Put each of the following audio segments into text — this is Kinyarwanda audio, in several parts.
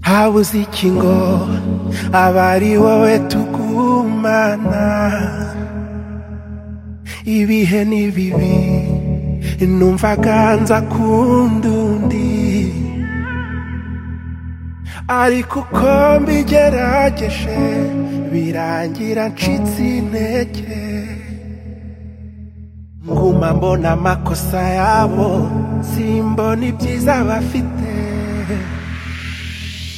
habuze ikingo aba ari wowe tugumana ibihe ni bibi numvaga nza kundi undi ariko uko mbigerageje birangira ncitse intege nguma mbona amakosa yabo simbona ibyiza bafite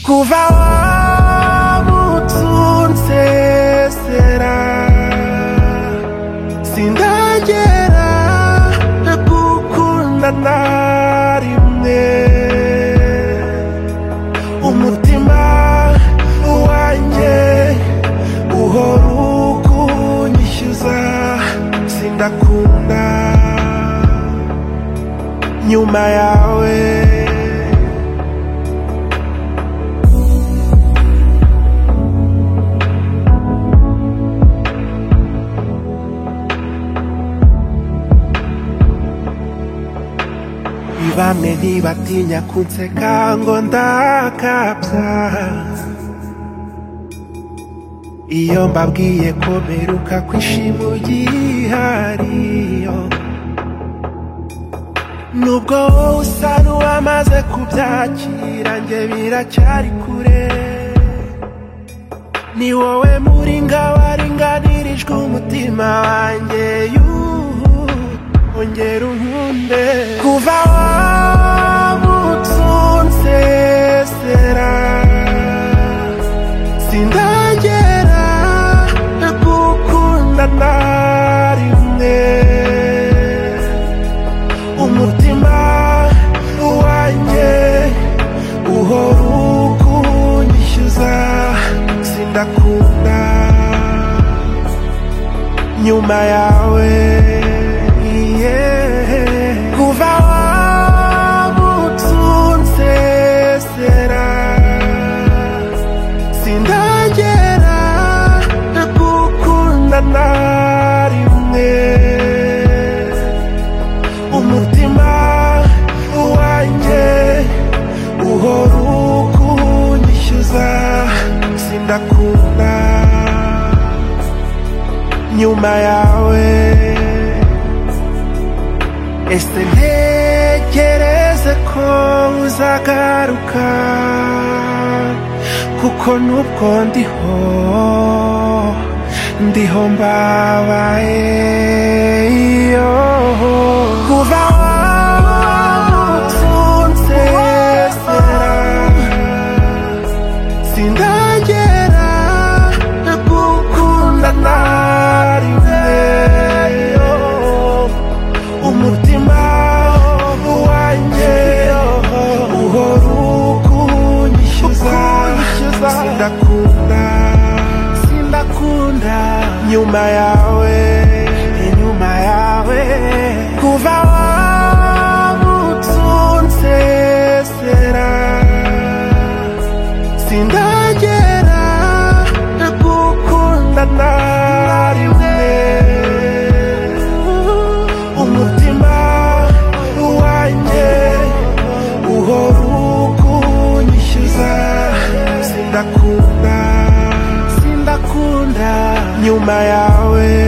kuva wamutunze sera sindagera gukunda na rimwe umutima wanjye uhora ukunyishyuza sindakunda nyuma yawe bamwe ntibatinya kunseka ngo ndakabya iyo mbabwiye ko mperuka kwishima ugihariyo nubwo wowe usa n'uwamaze kubyakira njye biracyari kure ni wowe muri ngabaringanirijwe umutima wanjye ongera unkunde kuva wamutunze sera sindagera gukunda na rimwe umutima wanjye uhora ukunyishyuza sindakunda nyuma yawe kuva wamutunze sera sindagera gukunda na rimwe umutima wanjye uhora ukunyishyuza sindakunda nyuma yawe ese ntekereze ko uzagaruka kuko nubwo ndiho ndiho mbabaye iyo kuva wamutunze sera sindagera gukunda umutima wanjye uhora ukunyishyuza sindakunda sindakunda nyuma yawe inyuma yawe kuva wamutunze sera sindagera gukunda na rimwe umutima wanjye uhora ukunyishyuza sindakunda sindakunda nyuma yawe